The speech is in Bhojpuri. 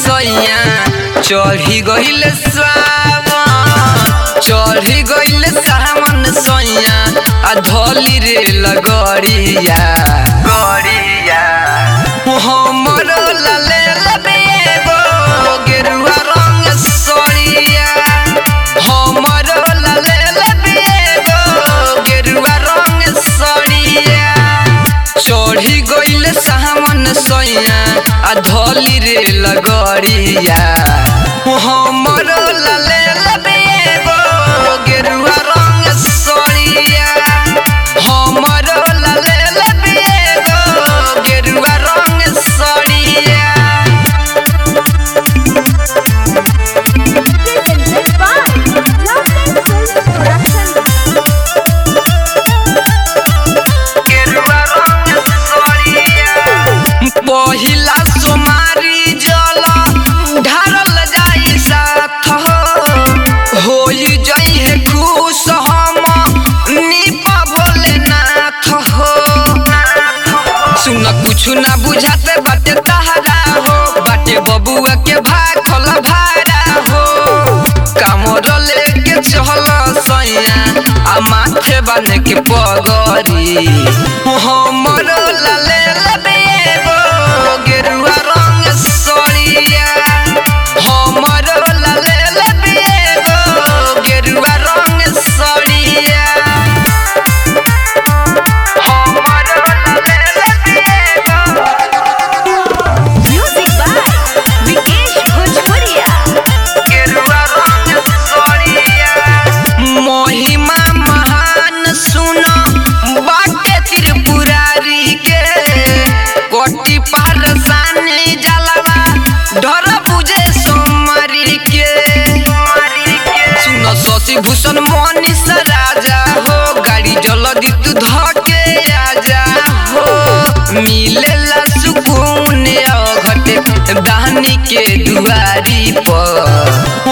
सैया चढ़ी गइल सावन चढ़ी गइल सावन सैया आ धली रे लगड़िया गड़िया हमर लाले लबेगो गेरुआ रंग सड़िया हमर लाले लबेगो गेरुआ रंग सड़िया चढ़ी गइल सावन सैया आ धली रे लगड़िया हमर लाले लबेगो गेरुआ रंग सड़िया हमर लाले लबेगो गेरुआ रंग सड़िया Presented by Lovely Films Production. पहिला सोमारी जल ढारल जाई साथ हो होई जाई है खुश हम निपा भोलेनाथ हो सुन कुछ ना बुझाते बाटे तहरा हो बाटे बबुआ के भाखल भाड़ा हो कामर लेके चल सैया आ माथे बने के पगरी हमर लाले लबेगो गेरुआ रंग सड़िया हमर लाले लबेगो गेरुआ रंग सड़िया हमर लाले लबेगो Music by Vikesh Bhojpuria. महिमा महान सुन बाटे त्रिपुरारी के कोटि पार सानी जलवा डर बुझे सोमरी के सुन शशि भूषण मनीष राजा हो गाड़ी जल्दी तू धके आजा हो मिलेला सुकून अघटे दानी के दुआरी पर